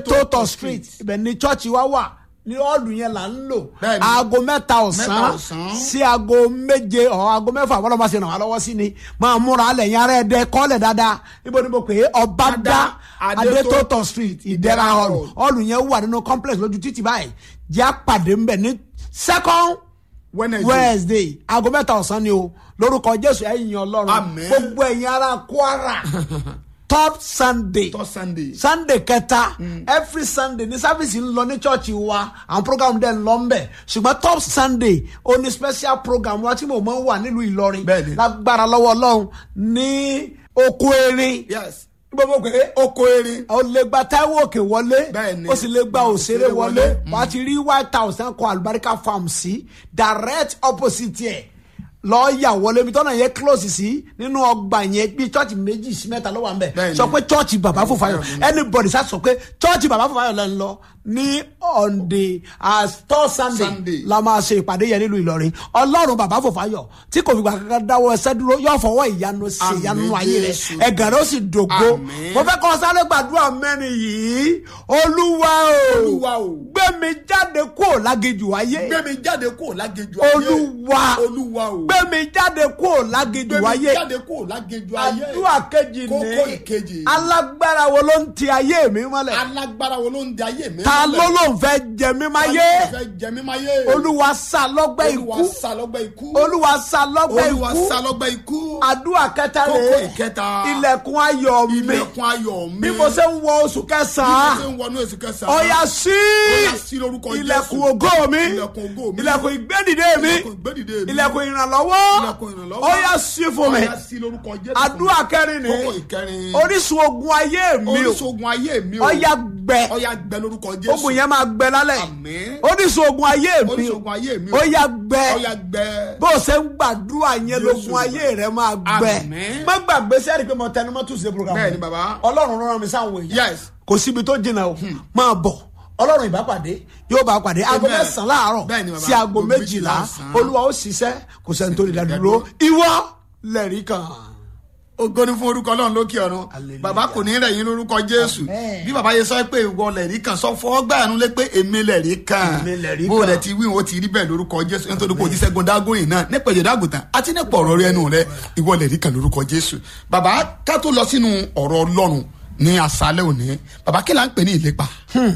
adétótò street ibẹ̀ ni chọ́ọ̀chì wa wà ní ọ́ọ̀lù yẹn là ń lò Bẹ́ẹ̀ni. aago mẹ́ta ọ̀sán Mẹ́ta ọ̀sán. sí aago méje ọ̀ aago mẹ́fà wọ́n lọ́ máa ṣe ràn wá lọ́wọ́ sí ni máa múra alẹ̀ yẹn ara ẹ̀ dẹ́ kọ́lẹ̀ dáadáa níbo ni mo pè é ọ̀bádá Adétótò adétótò street ìdẹ́ra hall Hall. ọ́ọ̀lù yẹn wà nínú complex lójú títì báyìí jẹ́ àpàdé ńbẹ̀ ní second Wednesday. wednesday aago mẹ́ta ọ̀sán ni o lórúkọ jésù ẹ̀yin ọlọ́run Àmín. gbogbo ẹ̀yin ará kwara third sunday tọ́ sunday. sunday kẹta every sunday ní sáfìsì ń lọ ní church wa àwọn program dẹ̀ ń lọ ń bẹ̀ ṣùgbọ́n top sunday ó ní special program wa tí mo máa ń wà nílùú ìlọrin Bẹ́ẹ̀ni. lágbára lọ́wọ́ ọlọ́run ní oko erin yes. gbogbo pé oko erin. o lè gba taiwo òkè wọlé Bẹ́ẹ̀ni. o sì lè gba òṣèré Òṣèré wọlé wọlé. wà á ti rí white house náà kọ àlùbáríkà farm sí direct opposite ẹ̀ lọ́ọ́ yà wọlé ibi tọ́nà yẹn close sí nínú ọgbà yẹn bí chọ́ọ̀chì méjì sí mẹ́ta ló wà ń bẹ̀ Bẹ́ẹ̀ni. sọ pé chọ́ọ̀chì bàbá fòfayọ anybody sá sọ pé chọ́ọ̀chì bàbá fòfayọ lẹ́ ń lọ ní on the uh, third sunday, Sunday. la máa ṣe ìpàdé yẹn nílùú ìlọrin ọlọ́run bàbá fòfayọ tí kò fi gbà kankan dáwọ́ ẹsẹ́ dúró yóò fọwọ́ ìyanu sí Àmín, ìyanu ayé rẹ Jésù. ẹ̀gàn rẹ ó sì dògo Àmín. mo fẹ́ kọ́ sáré gbàdúrà mẹ́rin yìí olúwa o Olúwa o. gbé mi jáde kúrò lágejù ayé gbé mi jáde kúrò lágejù ayé. olúwa olúwa o. gbé mi jáde kúrò lágejù gbé mi ayé jáde kúrò lágejù ayé. àdúrà kejì kókó ní ìkejì. alágbára wo ló ń ti ayé mi mọ́lẹ̀ alágbára wo ló ń di ayé mi. ta ló ló ń fẹ́ jẹ mí máyé Ta ló fẹ́ jẹ mí máyé. olúwa sá lọ́gbẹ́ olúwa ikú sá lọ́gbẹ́ ikú. olúwa sá lọ́gbẹ́ olúwa ikú sá lọ́gbẹ́ ikú. àdúrà kẹta kókó rèé ìkẹta. ilẹ̀kùn ayọ̀ mi ilẹ̀kùn ayọ̀ mi. bí mo ṣe ń wọ oṣù bí mo kẹsàn-án ṣe ń wọnú èsì kẹsàn-án. ọ̀yà sí Ọ̀yà sí lórúkọ Jésù. ilẹ̀kùn ògo mi Ilẹ̀kùn ògo mi. ilẹ̀kùn ìgbédìde mi Ilẹ̀kùn ìgbédìde mi. ilẹ̀kùn ìrànlọ́wọ́ Ilẹ̀kùn ìrànlọ́wọ́. ọ̀yà sí fún mi Ọ̀yà sí lórúkọ Jésù. àdúrà kẹrin ni kókó ìkẹrin. orísun ogun ayé mi o orísun ogun ayé mi o. ọ̀yà gbẹ ọ̀yà gbẹ lórúkọ Jésù. ogun yẹn máa gbẹ lálẹ́ Àmín. orísun ogun ayé mi orísun o ogun ayé mi o. ọ̀yà gbẹ ọ̀yà gbẹ. bó o ṣe ń gbàdúrà yẹn Jésù. lógun ayé rẹ máa gbẹ Àmín. má gbàgbé sẹ́ẹ̀rì pé mo tẹnu mọ́ tùsí program Bẹ́ẹ̀ni, bàbá. ọlọ́run rán mi sáwọn èèyàn Yes. kò síbi tó jìnnà o máa bọ̀ ọlọ́run ìbápàdé yóò bá pàdé aago Amen. mẹ́sàn-án láàárọ̀ Bẹ́ẹ̀ni, bàbá. sí aago Aago méjìlá méjìlá ọ̀sán. olúwa ó ṣiṣẹ́ kò sẹ́ni tó lè dá dúró ìwọ lẹ́rìí kan. ògo ni fún orúkọ ọlọ́run lókè ọ̀run Hallelujah. bàbá kò ní rẹ̀ yín lórúkọ jésù Amen. bí bàbá yẹn sọ pé ìwọ lẹ̀rí kan sọ fọ́ gbàánu lé pé èmi lẹ̀rí kan Èmi lẹ̀rí bó kan. rẹ̀ ti wí o ti rí bẹ́ẹ̀ lórúkọ jésù nítorí pé o ti ṣẹ́gun dágóyìn náà nípa ìjọba àgùntàn àti nípa ọ̀rọ̀ rẹ ẹnu rẹ ìwọ lẹ̀rí kan lórúkọ jésù bàbá ká tó lọ sínú ọ̀rọ̀ ọlọ́run ní àṣálẹ́ òní bàbá kí là ń pè ní ìlépa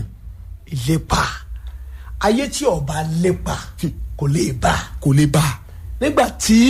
ìlépa ayé tí ọba lépa kò lè bá kò lè bá a. nígbà tí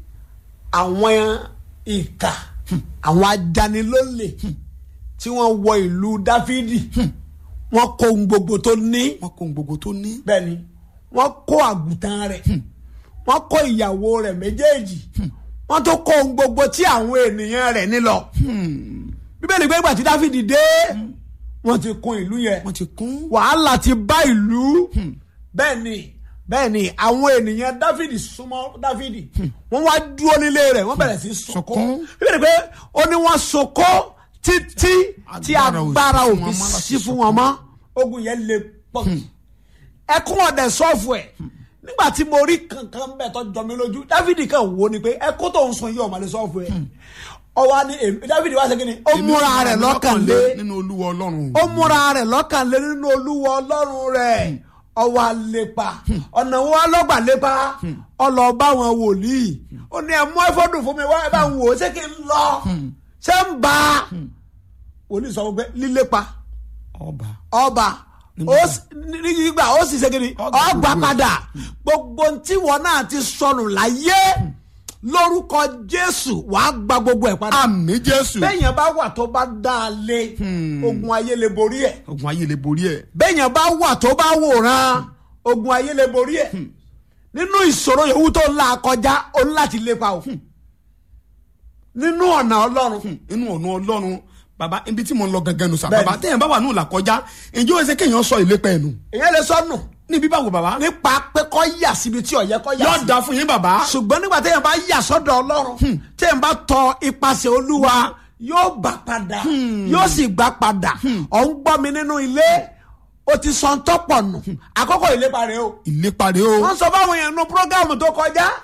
àwọn ìka àwọn ajanilólè tí wọ́n wọ ìlú dáfídì wọ́n kó ohun gbogbo tó ní wọn kò ń gbogbo tó ní. bẹ́ẹ̀ni wọ́n kó àgùntàn rẹ̀ wọ́n kó ìyàwó rẹ̀ méjèèjì wọ́n tó kó ohun gbogbo tí àwọn ènìyàn rẹ̀ ní lọ bíbélì gbé ìgbà tí dáfídì dé wọ́n ti kún ìlú yẹn wọn ti kún. wàhálà ti bá ìlú bẹ́ẹ̀ ni bẹ́ẹ̀ ni àwọn ènìyàn dáfídì súnmọ́ dáfídì wọ́n wá dúró nílé rẹ̀ wọ́n bẹ̀rẹ̀ sí sọkó Sọkún. bíbélì pé ó ní wọ́n sọkó títí tí Agbára ò sí agbára fún wọn òfin mọ́ láti sí fún wọn mọ́ ogun yẹn le pọ̀ ẹkún ọ̀dẹ̀ sọ́ọ̀fù ẹ̀ nígbà tí mo rí kankan bẹ́ẹ̀ tó jọ mi lójú dáfídì kan wò ni pé ẹkún tó ń sun yìí ọ̀mọ̀lẹ́ sọ́ọ̀fù ẹ̀ ọwọ́ ni èmi- dáfídì wá ṣe kí ni ó múra rẹ̀ lọ́kàn lé nínú olúwa ọlọ́run. ó múra rẹ̀ lọ́kàn lé nínú olúwa ọlọ́run rẹ̀ ọwọ́ àlepa ọ̀nà wo ọlọ́gbà lépa ọlọ́ọ̀bá wọn wòlíì ó ní ẹ mú ẹfọ́dùn fún mi wá ẹ bá ń wò ó ṣé kí n lọ ṣé ń bá wòlíì sọ pé lílépa ọba. ọba ó sì- ní gbígbà ó sì ṣe kí ni Ọgbà ọgbà gbogbo ẹ̀. padà gbogbo tí wọn náà ti sọnù láyé lórúkọ jésù wàá gba gbogbo ẹ̀ padà àmì jésù. bẹ́ẹ̀yàn bá wà tó bá dá a lé ogun ayé lè borí ẹ̀ ogun ayé lè borí ẹ. bẹ́ẹ̀yàn bá wà tó bá wòran ogun ayé lè borí ẹ̀ nínú ìṣòro yòówù tó ń la kọjá o ní láti lépa o nínú ọ̀nà ọlọ́run inú ọ̀nà ọlọ́run bàbá ibi tí mo ń lọ gangan nù sà Bẹ́ẹ̀ni. bàbá téèyàn bá wà nù là kọjá ǹjẹ́ ó ṣe kéèyàn sọ ìlépa ẹ̀ nù. èyàn lè sọnù níbi báwo bàbá. nípa pé kọ́ yà síbi tí ọ̀yẹ́ kọ́ yà yóò sí da fún yín bàbá. ṣùgbọ́n nígbà téèyàn bá yà sọ́dọ̀ ọlọ́run téèyàn bá tọ ipasẹ̀ olúwa yóò gbà padà yóò sì gbà padà ọ̀ ń gbọ́ mi nínú ilé o ti sọ ń tọ́pọ̀ nù àkókò ìlépa rẹ o ìlépa rẹ o. wọ́n sọ fáwọn èèyàn nu programu tó kọjá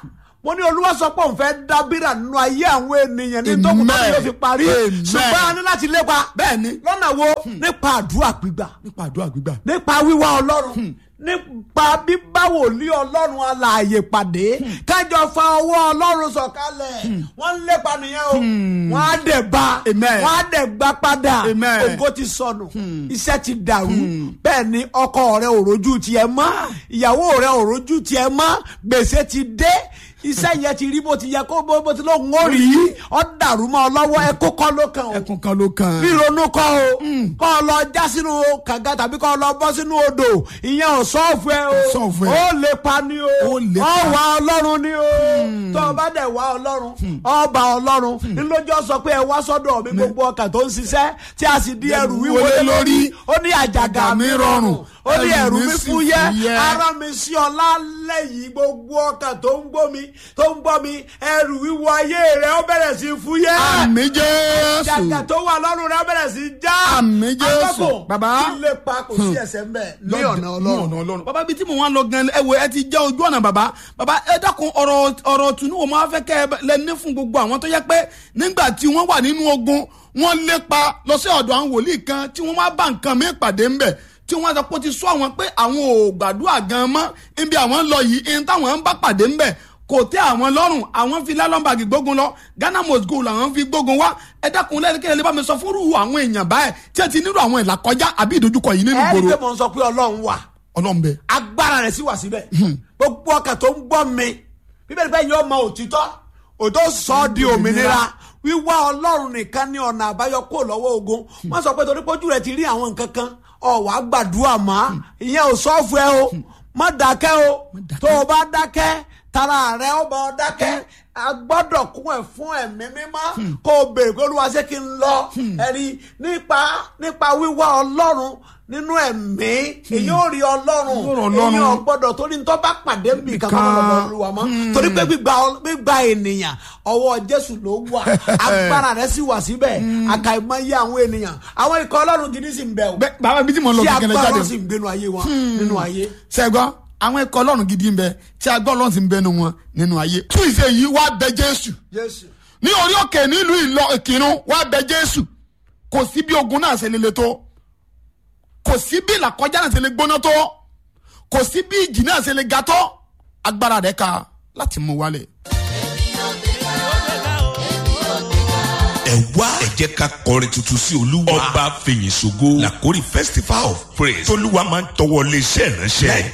mo ní olúwa sọ pé òun fẹ́ dábìrà nínú ayé àwọn ènìyàn ní tó kù tó Amen. yóò fi parí Amen. ṣùgbọ́n a ní láti lépa bẹ́ẹ̀ ni lọ́nà wo nípa àdúrà gbígbà nípa àdúrà gbígbà nípa wíwá ọlọ́run nípa bíbá wòlíì ọlọ́run alààyè pàdé kájọ fa ọwọ́ ọlọ́run sọ̀kalẹ̀ wọ́n ń lépa nìyẹn o wọ́n á dẹ̀ bá Amen. wọ́n á dẹ̀ gbá padà Amen. ògo ti sọnù iṣẹ́ ti dàrú bẹ́ẹ̀ ni ọkọ rẹ ò rojú tiẹ̀ mọ́ ìyàwó rẹ ò rojú tiẹ̀ mọ́ gbèsè ti dé iṣẹ́ yẹn ti rí bó ti yẹ kó bó bó ti lóun ó rí ọ́ dàrú mọ́ ọ lọ́wọ́ ẹ kó kọ́ ló kàn o ẹkùn kan ló kàn. ríronú kọ́ o kọ́ ọ lọ já sínú kànga tàbí kọ́ ọ lọ bọ́ sínú odò ìyẹn ò sọ́ọ̀fù ẹ o Sọ́ọ̀fù ẹ. ó lè pa ni o Ó lè ọ pa. wá ọlọ́run ni o tó o bá dẹ̀ wá ọlọ́run ọba ọlọ́run ńlọ́jọ́ sọ pé ẹ wá sọ́dọ̀ mi gbogbo ọkàn tó ń ṣiṣẹ́ tí a sì di ẹrù wíwo lé lórí ó ní àjàgà mi rọrùn ó ní ẹrù mi fúyẹ́ ara mi sí ọ lálẹ́ yìí gbogbo ọkàn tó ń gbọ́ mi tó ń gbọ́ mi ẹrù wíwo ayé rẹ ó bẹ̀rẹ̀ sí fúyẹ́ àmì jésù. jàgà tó wà lọ́rùn rẹ bẹ̀rẹ̀ sí já. Àmín Jésù. Akọ́kọ́, Bàbá. kí lè pa kò sí ẹsẹ̀ ń bẹ̀ ní ọ̀nà ní ọlọ́run. ọ̀nà ọlọ́run. bàbá bíi tí mo wá lọ gan ẹ wo ẹ ti já ojú ọ̀nà bàbá bàbá ẹ dákun ọ̀rọ̀ ọ̀rọ̀ tùnú wo máa fẹ́ kẹ́ ẹ lẹ ní fún gbogbo àwọn tó yẹ pé nígbà tí wọ́n wà nínú ogun wọ́n lépa lọ sí ọ̀dọ̀ àwọn wòlíì kan tí wọ́n wá bá nǹkan mi pàdé ńbẹ̀ tí wọ́n sọ pé ó ti sọ àwọn pé àwọn ò gbàdúrà gan mọ́ ibi àwọn ń lọ yìí ihun táwọn ń bá pàdé ńbẹ̀ kò tẹ́ àwọn lọ́rùn àwọn fi lálọ́mbàgì gbógun lọ ghana must go làwọn fi gbógun wá ẹ dákun lẹ́nu kí ẹ lè bá mi sọ fúrú àwọn èèyàn báyìí tí ẹ ti nílò àwọn ìlàkọjá àbí ìdojúkọ yìí nínú ẹ rí i pé ìgboro mo ń sọ pé ọlọ́run wà ọlọ́run bẹ́ẹ̀. agbára rẹ̀ sì wà síbẹ̀ gbogbo ọkàn tó ń gbọ́ mi bíbélì bẹ́ẹ̀ yóò mọ òtítọ́ òtó sọ ọ́ di òmìnira wíwá ọlọ́run nìkan ní ọ̀nà àbáyọ kó lọ́wọ́ ogun wọ́n sọ pé torí pójú rẹ̀ ti rí àwọn nǹkan kan ọ̀wá gbàdúrà mọ́ ìyẹn ò sọ́ọ̀fù ẹ o má dákẹ́ o tó o bá dákẹ́ tara rẹ̀ ó bá ọ dákẹ́ a gbọ́dọ̀ kún ẹ̀ fún ẹ̀mí mímọ́ kó o béèrè pé olúwa ṣé kí n lọ ẹ̀rí nípa nípa wíwá ọlọ́run nínú ẹ̀mí èyí ò rí ọlọ́run Yóò rọ̀ Ọlọ́run. èyí ò gbọ́dọ̀ torí tó bá pàdé nbì kan kọ́ lọ́dọ̀ olúwa mọ́ torí pé gbígba ọ- gbígba ènìyàn ọwọ́ jésù ló wà agbára rẹ̀ sì wà síbẹ̀ àkàìmọye àwọn ènìyàn àwọn ikọ̀ ọlọ́run gidi sì ń bẹ o bẹ́ẹ̀ bàbá bíi tí mo lọ tí kékeré agbára jáde sì ń gbénu ayé wọn nínú ayé. sẹ́gbọ́n àwọn ẹ̀kọ́ ọlọ́run gidi ń bẹ tí agbọ́ ọlọ́run sì ń bẹnu wọn nínú ayé. tún ìṣe yìí wá bẹ jésù jésù ní orí òkè nílùú ìlọ ìkírun wá bẹ jésù kò sí bí ogun náà ṣe lele tó kò sí bí ìlàkọjá náà ṣe lè gbóná tó kò sí bí ìjì náà ṣe lè ga tó agbára rẹ̀ ká láti mú wálẹ̀. ẹ wá ẹ jẹ́ ká kọrin tuntun sí olúwa ọba fèyìn ṣògo làkórí festival of praise tolúwa máa ń tọwọ́ lé iṣẹ́ ìránṣẹ́